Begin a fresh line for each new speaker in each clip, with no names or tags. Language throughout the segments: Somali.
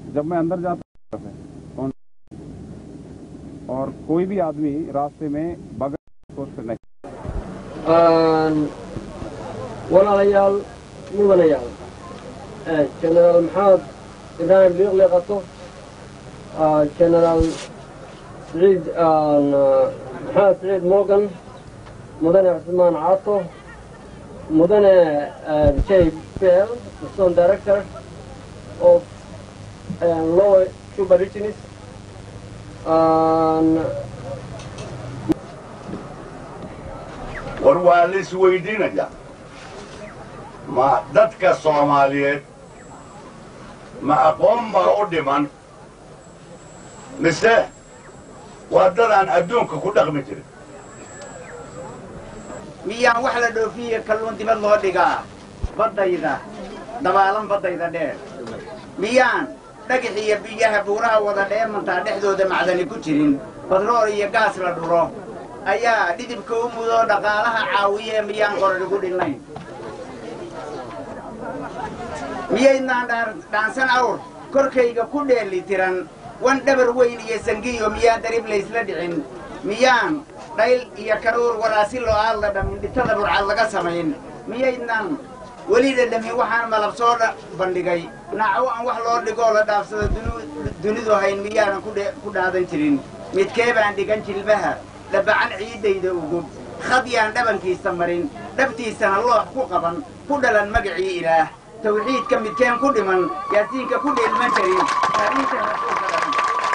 जब मैं अंदर जाता हूं, कौन और कोई भी आदमी रास्ते में बगैर सोच कर नहीं
walaalayaal mudanayaal genaraal maxamed ibraahim liiqliiqato genaraal siciid maxamed siciid morgan mudane cusmaan caato mudane j bell son director of lower cuba regions
war waa la isweydiinaya ma dadka soomaaliyeed ma aqoon baa u dhiman mise waa dadaan adduunka ku dhaqmi jirin
miyaan wax la dhoofiye kalluun dibad loo dhigaa baddayda dabaalan baddayda dheer miyaan dhagax iyo biyaha buuraha wada dheemantaa dhexdooda macdani ku jirin badrool iyo gaas la dhuro ayaa dhidibka u mudoo dhaqaalaha caawiye miyaan qorarigu dhinnayn miyaydnaan dhaansan awr korkayga ku dheeli tiran wan dhabar weyn iyo sangiyo miyaan darib laysla dhicin miyaan dhayl iyo karuur waraasi loo aadla dhamin dhitada burcad laga samayn miyaydnaan weli dhadhamin waxaan malab soo bandhigay naaco aan wax loo dhigoo la dhaafsado dunidu hayn miyaanan ku dhaadan jirin midkee baan dhigan jilbaha dhabacan ciiddayda ugub khadyaan dhabankiisa marin dhabtiisana loox ku qaban ku dhalan magacii ilaah tawxiidka midkeen ku dhiman yaasiinka ku dheelman karin taariinta rasuulka dhamin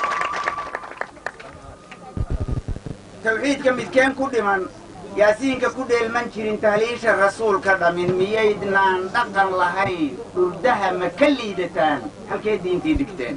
tawxiidka midkeen ku dhiman yaasiinka ku dheelman jirin tahliisha rasuulka dhamin miyaydnaan dhaqan lahayn dhurdaha ma ka liidataan halkee diintii dhigteen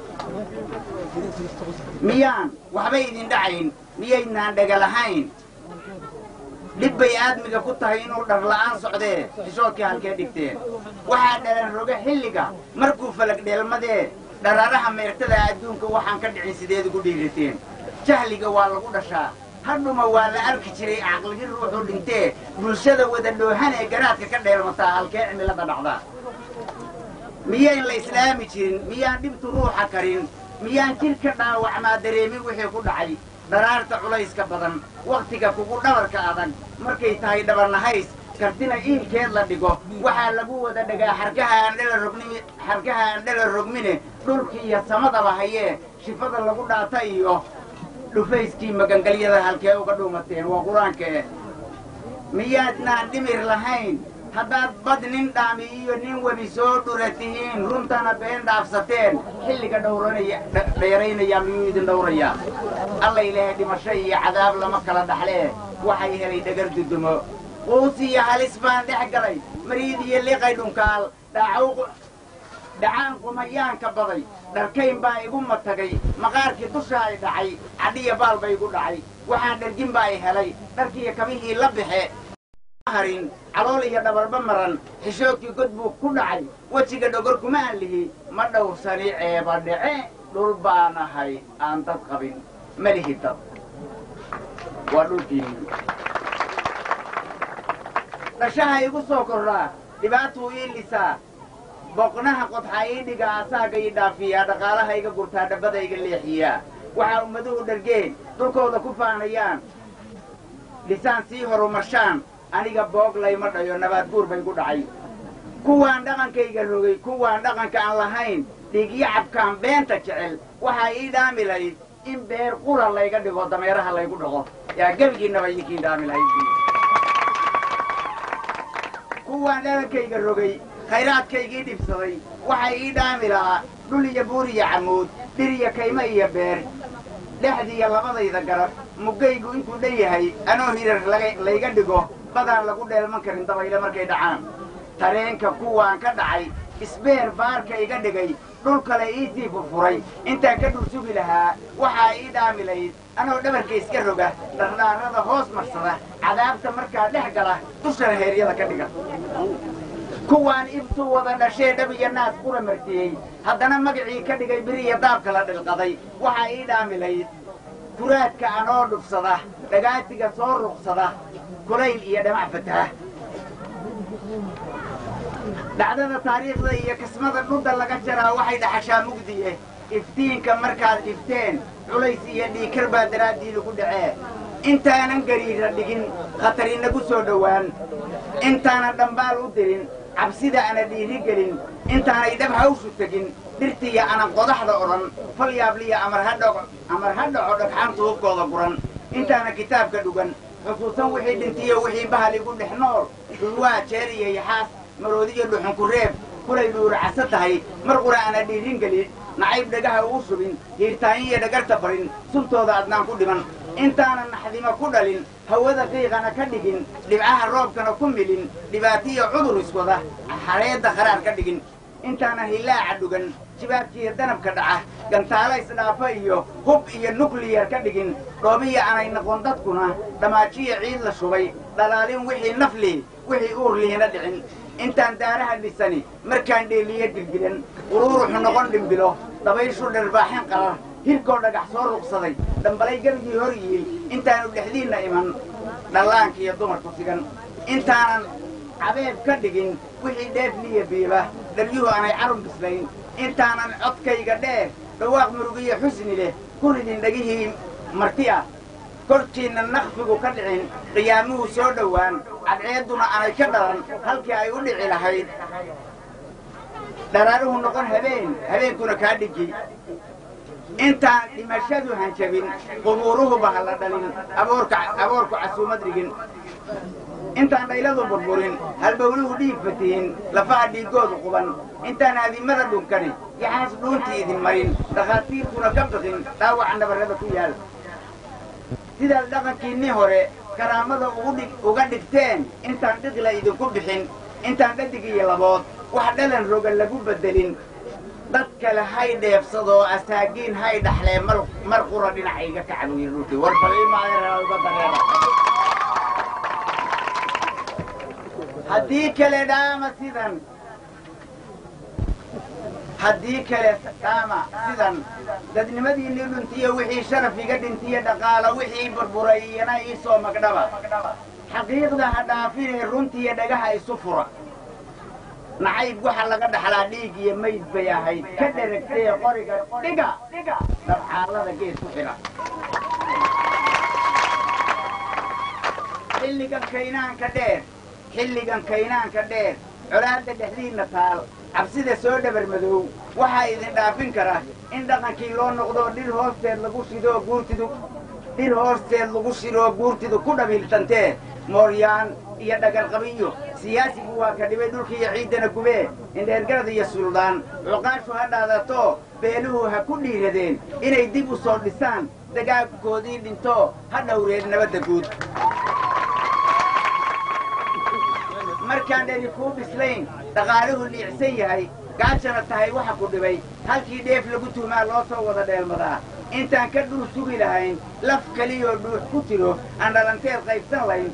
miyaan waxba idin dhacayn miyaydnaan dhega lahayn dhib bay aadmiga ku tahay inuu dharla'aan socdee xishoodkii halkee dhigteen waxaa dhalan roga xilliga markuu falag dheelmadee dharaaraha meertada adduunka waxaan ka dhicin sideed ugu dhiirateen jahliga waa lagu dhashaa hadhuma waa la arki jiray caqligii ruuxuu dhintee bulshada wada dhoohanee garaadka ka dheelmataa halkee cimilada dhacdaa miyayn la islaami jirin miyaan dhibtu ruuxa karin miyaan jidhka dhaawacmaa dareemin wixii ku dhacay dharaarta culayska badan wakhtiga kugu dhabarka adag markay tahay dhabarnahays kartina iilkeed la dhigo waxaa lagu wada dhagaa xarkaha aan dhala rogni xarkaha aan dhala rogmine dhulki iyo samadaba hayee shifada lagu dhaata iyo dhufayskii magangalyada halkee uga dhuumateen waa qur-aankee miyaadnaan dhimir lahayn haddaad bad nin dhaami iyo nin webi soo dhura tihiin runtana been dhaafsateen xilliga dhowranaya dheeraynaya miyuu idin dhowrayaa alla ilaahay dhimasho iyo cadaab lama kala dhaxlee waxay helay dhagar dudumo quus iyo halis baan dhex galay mariid iyo liqay dhunkaal dhaacaw dhacaan qumayaanka baday dharkayn baa igu matagay maqaarkii dusha ay dhacay cadhiya baal ba igu dhacay waxaan dhargin baa i helay dharkiiyo kabihii la baxe harin calool iyo dhabarba maran xishoodkii god buu ku dhacay wejiga dhogor kuma aan lihi ma dhowrsani ceeba dhece dhul baan ahay aan dad qabin ma lihi dad waa dhulkiinni dhashaha igu soo kordhaa dhibaatuu ii lisaa boqnaha qodxaa ii dhiga asaaga ii dhaafiyaa dhaqaalaha iga gurtaa dhabbada iga leexiyaa waxaa ummaduhu dhargeen dhulkooda ku faanayaan dhisaan sii horumarshaan aniga boog layma dhayo nabaad guur bay gu dhacay kuwaan dhaqankayga rogay kuwaan dhaqanka aan lahayn dhiigyacabkaan beenta jecel waxaa ii dhaami lahayd in beer qura layga dhigo dameeraha laygu dhaqo yaa gebigiinnaba idinkiin dhaami lahayd kuwaan dhaqankayga rogay khayraadkaygii dhibsaday waxaa ii dhaami lahaa dhul iyo buur iyo camuud dhir iyo kaymo iyo beer dhexdiiyo labadayda garab muggaygu intuu dhan yahay anoo hirar layga dhigo badaan lagu dheelman karin dabayle markay dhacaan tareenka kuwaan ka dhacay isbeer baarka iga dhigay dhul kale iisii furfuray intaan ka dhul sugi lahaa waxaa ii dhaami layd anoo dhabarka iska roga dhardhaarada hoos marsada cadaabta markaa dhex gala dushana heeryada ka dhiga kuwaan ibtuu wada dhashee dhab iyo naas qura martiyey haddana magacii ka dhigay biriya daabka la dhilqaday waxaa ii dhaami layd kuraadka anoo dhufsada dhagaatiga soo ruqsada kulayl iyo dhamac fataha dhacdada taariikhda iyo kismada dhudda laga jaraa waxay dhaxashaa mugdiye iftiinka markaad dhifteen culays iyo dhiikar baa daraaddiida ku dhacee intaanan gariira dhigin khatar inagu soo dhowaan intaanan dhambaal u dirin cabsida ana dhiiri gelin intaanay dhab hawshu tegin dhirtiya anan qodaxda odhan fal yaabliya amar ha dhaco amar ha dhaco dhagxaanta hubkooda guran intaana kitaabka dhugan xusuusan wixii dhintiyo wixii bahal igu dhex nool dhulwaa jeer iyo yaxaas maroodiyo dhuxunku reeb kulay dhuuracasa tahay mar qura ana dhiirin gelin nacayb dhagaha ugu shubin hiirtaayin iyo dhagarta barin suntooda adnaan ku dhiman intaanan naxdimo ku dhalin hawada qiiqana ka dhigin dhibcaha roobkana ku milin dhibaatiyo cudur iswada xareedda qaraar ka dhigin intaanan hillaaca dhugan jibaabkiiyo danabka dhaca gantaalo isdhaafa iyo hub iyo nukliyar ka dhigin dhoobiya aanay noqon dadkuna dhammaajiyo ciid la shubay dhalaalin wixii nafli wixii uur liina dhicin intaan daaraha dhisani markaan dheeliyo gilgilan quruuruxu noqon dhimbilo dabayshu dharbaaxin qarar hirkoo dhagax soo ruqsaday dhambalay gargii hor yiil intaanu dhexdiinna iman dhallaanka iyo dumarku sigan intaanan cabeeb ka dhigin wixii dheefliya biiba dhabyuhu aanay carun bislayn intaanan codkayga dheer dhawaaq murugiyo xusni leh ku ridin dhegihii marti ah korkiinna nakfigu ka dhicin qiyaamuhu soo dhowaan cadceedduna aanay ka dhalan halkii ay u dhici lahayd dharaaruhu noqon habeen habeenkuna kaa dhigi intaan dhimashadu hanjabin qubuuruhuba ha la dhalin aboorka aboorku casuumad dhigin intaan dhayladu burburin halbowluhu dhiig fatihin lafaha dhiiggoodu quban intaan aadimada dhunkani yaxaas dhuuntii idin marin dhakhaatiirkuna ka biqin dhaawaca nabarrada ku yaal sidaad dhaqankiinnii hore karaamada uga dhigteen intaan dhiqla idinku bixin intaan dhadig iyo labood wax dhalan roga lagu beddelin dad kale hay dheebsadoo asaagiin hay dhaxlee mar qura dhinacayga ka cabuyi dhulkii war bal imaadauga dareema haddii kale dhaama sidan haddii kale dhaama sidan dadnimadiinii dhuntiyo wixii sharaf iga dhintiyo dhaqaalo wixii burburay iyana ii soo magdhaba xaqiiqda ha dhaafinee runtiiyo dhagaha isu fura nacayb waxa laga dhaxlaa dhiig iyo mayd bay ahayd ka dheragtee qoriga dhiga dabxaalada gees ku xidha xilligan kaynaanka dheer xilligan kaynaanka dheer colaadda dhexdiinna taal cabsida soo dhabar madow waxaa idin dhaafin kara in dhaqankii loo noqdoo dhir hoosteed lagu shidoo guurtidu dhir hoosteed lagu shidoo guurtidu ku dhabiiltantee mooryaan iyo dhagarqabiyo siyaasigu waa ka dhibay dhulkiiyo ciiddana gubee indheergarad iyo suldaan cuqaashu ha dhaadato beeluhu ha ku dhiiradeen inay dib u soo dhisaan dagaagkoodii dhinto ha dhowreen nabadda guud markaan dheri kuu bislayn dhaqaaluhu liicsan yahay gaajana tahay waxa ku dhibay halkii dheef lagu tuhmaa loo soo wada dheelmadaa intaan ka dhul sugi lahayn laf keliyoo dhuux ku jiro aan dhalanteed qaybsan layn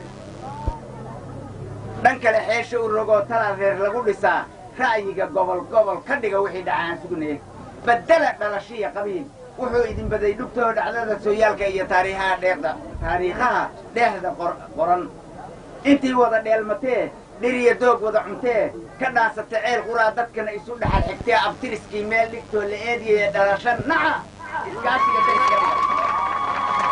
dhan kale xeesha u rogoo talaa reer lagu dhisaa ra'yiga gobol gobol ka dhiga wixii dhacaan sugnee baddela dhalashiya qabiil wuxuu idin baday dhugtoo dhacdada sooyaalka iyo taariikhaha dheexda taariikhaha dheexda qoran intii wada dheelmatee dhiriya doog wada cuntee ka dhaansata ceel quraa dadkana isu dhaxal xigtee abtiriskii meel dhigtoo la eediyaya dhalasha naca iskaashiga dariska dhiga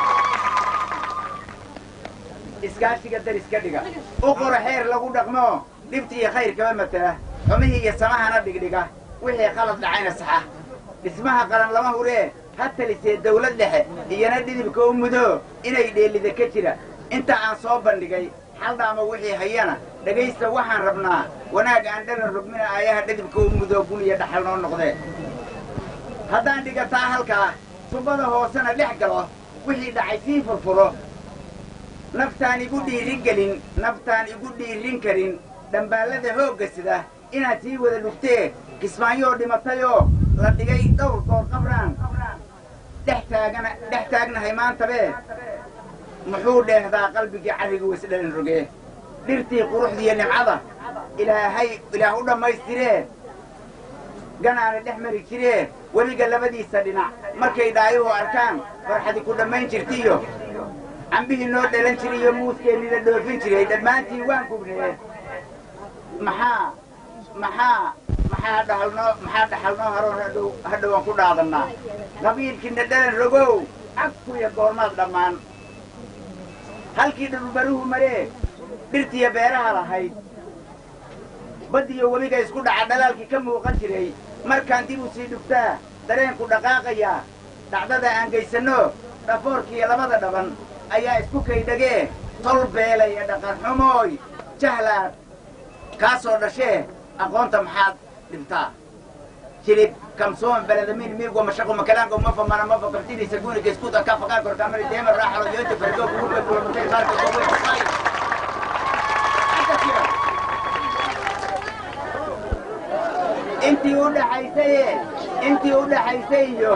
iskaashiga dariska dhiga u qora xeer lagu dhaqmo dhibti iyo khayr kaba matela xumihii iyo samahana dhigdhiga wixii qalad dhacayna saxa dhismaha qaran lama huree ha talisee dawlad dhexe iyana dhidibka u mudo inay dheellida ka jira inta aan soo bandhigay xaldhaama wixii hayana dhegaysta waxaan rabnaa wanaag aan dhalan rogmina ayaha dhidibka u mudo gun iyo dhaxal noo noqdee haddaan dhigataa halkaa tubada hoosena dhex galo wixii dhacay sii furfuro naftaan igu dhiirin gelin naftaan igu dhiirin karin dhambaallada hoogga sida inaad sii wada dhugtee kismaanyoo dhimatayoo la dhigay dhowr goor qabraan dhex taagana dhex taagnahay maantabee muxuu dheehdaa qalbigii carriga wasdhalin rogee dhirtii quruxdiiyo nimcada ilaahay ilaah u dhammaystiree ganaana dhex mari jiree weliga labadiisa dhinac markay dhaayuhu arkaan farxadi ku dhammayn jirtiyo cambihii noo dhalan jiriyo muuskeenii la dhoofin jiray dhammaantii waan gubnee maxaa maxaa maxaa dhaxalnoo maxaa dhaxalnoo haroon hadhow hadhow aan ku dhaadannaa qabiilkiina dhalan rogow cagkuya goormaad dhammaan halkii dhulbaruhu maree dhirtiya beeraha lahayd baddiyo webiga isku dhaca dhalaalkii ka muuqan jiray markaan dib u sii dhugtaa dareenku dhaqaaqayaa dhacdada aan geysanno dhafoorkiiyo labada dhaban ayaa isku kaydhagee tol beelaya dhaqan xumooy jahlaad kaasoo dhashee aqoonta maxaad dhibtaa jilib kamsoon beladamin miigwa mashaqo makalaango mafa mana mafa kabtinaysa guuniga iskuda ka faqaan korkaamari deema raaxalo yoonta fargo kuguba kulamutay maarka gowe kufay intii u dhaxaysaye intii u dhaxaysay iyo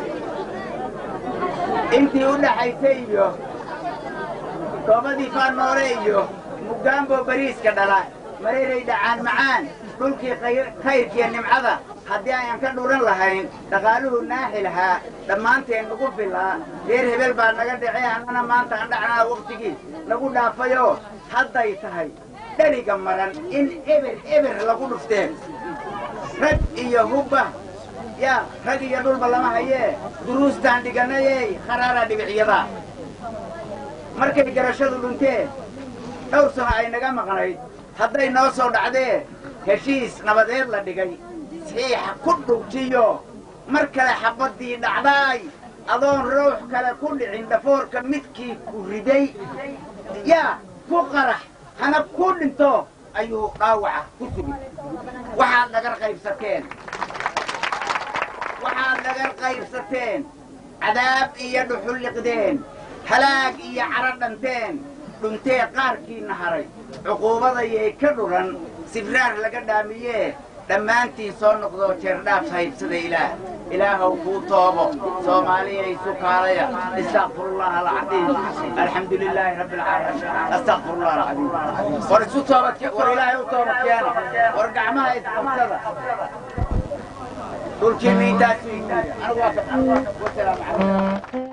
intii u dhaxaysay iyo toobadii faanoole iyo mugaambo bariiska dhala mareeray dhacaan macaan dhulkii khayrkiiyo nimcada haddii ayaan ka dhuran lahayn dhaqaaluhu naaxi lahaa dhammaanteen nagu filaa reer hebel baa naga dhacee annana maanta aan dhacnaa wakhtigii nagu dhaafayoo hadday tahay dheriga maran in eber eber lagu dhufteen rag iyo hubba yaa rag iyo dhulba lama hayee duruustaan dhiganayey kharaara dhibiciyada markay garashadu dhuntee dhowr sano ay naga maqnayd hadday noo soo dhacdee heshiis nabadeed la dhigay saxiixa ku dhugjiyo mar kale xabaddii dhacdaay adoon ruux kale ku dhicin dhafoorka midkii ku riday yaa ku qarax hana ku dhinto ayuu dhaawaca ku sugi waxaad nagar qaybsateen waxaad nagar qaybsateen cadaab iyo dhuxul liqdeen halaag iyo caro dhanteen dhuntee qaarkiinna haray cuquubadayay ka dhuran sibraar laga dhaamiyee dhammaantiin soo noqdoo jeerdhaaf haybsada ilaah ilaahow kuu toobo soomaaliyay sukaalaya istakfirullah alcadiim alxamdu lilaahi rabbi alcaalamiin astakfirullah alcadiim war isu toobad war ilaahay u toobad keena war gacmaha isqabsada dhulkii miintaasu anigu waa wasalaamu calaykum